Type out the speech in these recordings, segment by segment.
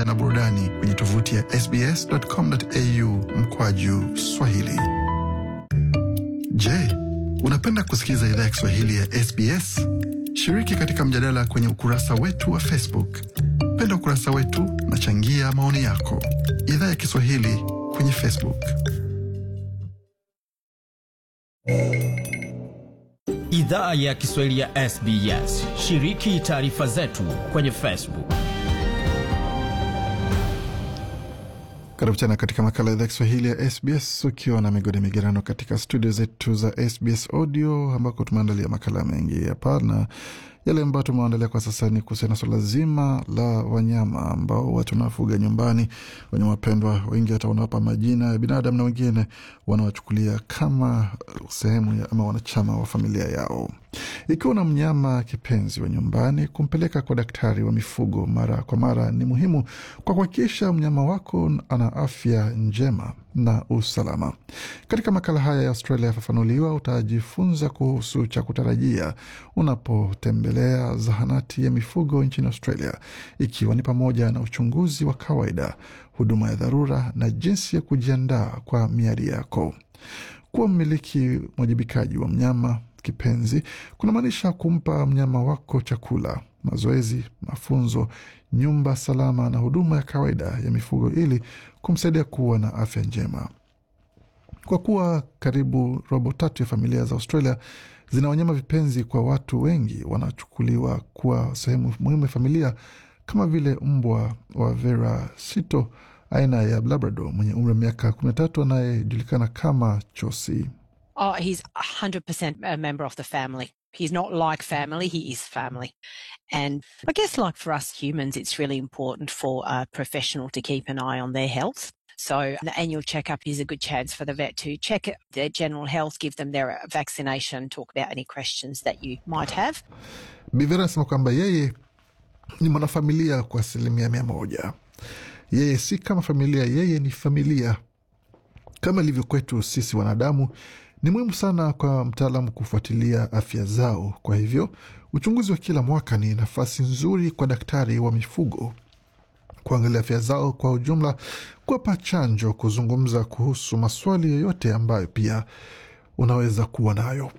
pamoja na burudani kwenye tovuti ya sbs.com.au mkwaju Swahili. Je, unapenda kusikiliza idhaa ya Kiswahili ya SBS? Shiriki katika mjadala kwenye ukurasa wetu wa Facebook. Penda ukurasa wetu na changia maoni yako. Idhaa ya Kiswahili kwenye Facebook. Idhaa ya Kiswahili ya SBS. Shiriki taarifa zetu kwenye Facebook. Karibu tena katika makala ya idhaa Kiswahili ya SBS ukiwa na migodi migerano katika studio zetu za SBS Audio ambako tumeandalia makala mengi hapa, na yale ambayo tumeandalia kwa sasa ni kuhusiana na suala zima la wanyama ambao watu wanafuga nyumbani, wanyama wapendwa. Wengi hata wanawapa majina ya binadamu na wengine wanawachukulia kama sehemu ya, ama wanachama wa familia yao. Ikiwa na mnyama kipenzi wa nyumbani, kumpeleka kwa daktari wa mifugo mara kwa mara ni muhimu kwa kuhakikisha mnyama wako ana afya njema na usalama. Katika makala haya ya Australia yafafanuliwa, utajifunza kuhusu cha kutarajia unapotembelea zahanati ya mifugo nchini Australia, ikiwa ni pamoja na uchunguzi wa kawaida, huduma ya dharura na jinsi ya kujiandaa kwa miadi yako. Kuwa mmiliki mwajibikaji wa mnyama kipenzi kunamaanisha kumpa mnyama wako chakula, mazoezi, mafunzo, nyumba salama na huduma ya kawaida ya mifugo ili kumsaidia kuwa na afya njema. Kwa kuwa karibu robo tatu ya familia za Australia zina wanyama vipenzi, kwa watu wengi wanachukuliwa kuwa sehemu muhimu ya familia, kama vile mbwa wa Vera Sito aina ya Labrador mwenye umri wa miaka 13 anayejulikana kama Chosi. Oh, he's 100% a member of the family. He's not like family, he is family. And I guess, like for us humans, it's really important for a professional to keep an eye on their health. So, the annual checkup is a good chance for the vet to check their general health, give them their vaccination, talk about any questions that you might have. Bivera anasema kwamba yeye ni mwanafamilia kwa asilimia mia moja. Yeye si kama familia, yeye ni familia kama ilivyo kwetu sisi wanadamu. Ni muhimu sana kwa mtaalamu kufuatilia afya zao. Kwa hivyo uchunguzi wa kila mwaka ni nafasi nzuri kwa daktari wa mifugo kuangalia afya zao kwa ujumla, kuwapa chanjo, kuzungumza kuhusu maswali yoyote ambayo pia unaweza kuwa nayo.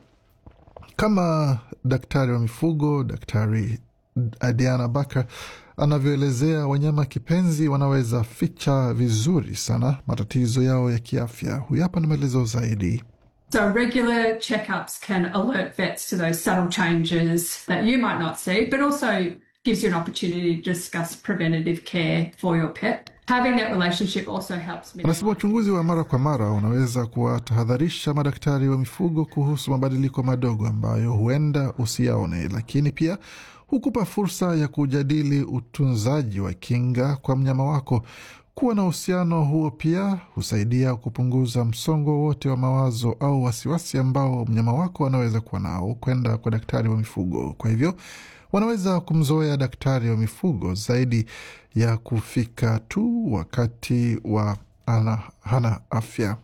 Kama daktari wa mifugo, Daktari Diana Bakar anavyoelezea, wanyama kipenzi wanaweza ficha vizuri sana matatizo yao ya kiafya. Huyu hapa na maelezo zaidi. So, regular checkups can alert vets to those subtle changes that you might not see, but also gives you an opportunity to discuss preventative care for your pet. Having that relationship also helps me. Anasema uchunguzi wa mara kwa mara unaweza kuwatahadharisha madaktari wa mifugo kuhusu mabadiliko madogo ambayo huenda usiyaone, lakini pia hukupa fursa ya kujadili utunzaji wa kinga kwa mnyama wako. Kuwa na uhusiano huo pia husaidia kupunguza msongo wote wa mawazo au wasiwasi ambao mnyama wako anaweza kuwa nao kwenda kwa daktari wa mifugo. Kwa hivyo wanaweza kumzoea daktari wa mifugo zaidi ya kufika tu wakati wa ana, hana afya.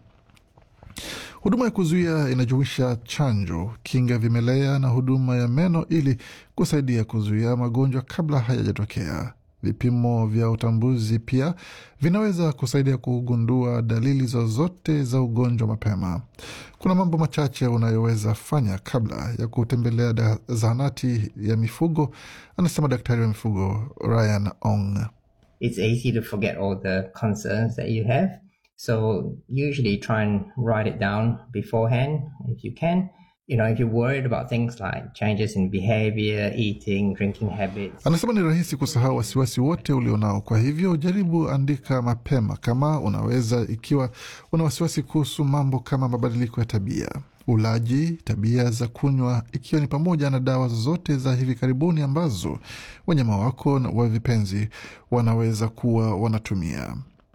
Huduma ya kuzuia inajumuisha chanjo, kinga vimelea na huduma ya meno ili kusaidia kuzuia magonjwa kabla hayajatokea. Vipimo vya utambuzi pia vinaweza kusaidia kugundua dalili zozote za ugonjwa mapema. Kuna mambo machache unayoweza fanya kabla ya kutembelea zahanati ya mifugo, anasema daktari wa mifugo Ryan Ong. It's easy to forget all the concerns that you have. So usually try and write it down beforehand if you can. You know, if you're worried about things like changes in behavior, eating, drinking habits. Anasema ni rahisi kusahau wasiwasi wote ulionao, kwa hivyo jaribu andika mapema kama unaweza, ikiwa una wasiwasi kuhusu mambo kama mabadiliko ya tabia, ulaji, tabia za kunywa, ikiwa ni pamoja na dawa zozote za hivi karibuni ambazo wanyama wako wa vipenzi wanaweza kuwa wanatumia.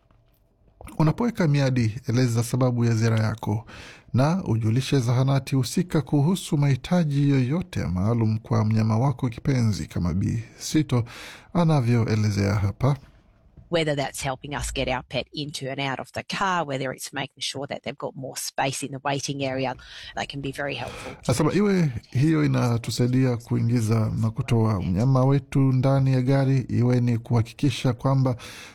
Unapoweka miadi, eleza sababu ya ziara yako na ujulishe zahanati husika kuhusu mahitaji yoyote maalum kwa mnyama wako kipenzi, kama Bi Sito anavyoelezea hapa. whether that's helping us get our pet into and out of the car, whether it's making sure that they've got more space in the waiting area, they can be very helpful. Nasema iwe hiyo inatusaidia kuingiza na kutoa mnyama wetu ndani ya gari, iwe ni kuhakikisha kwamba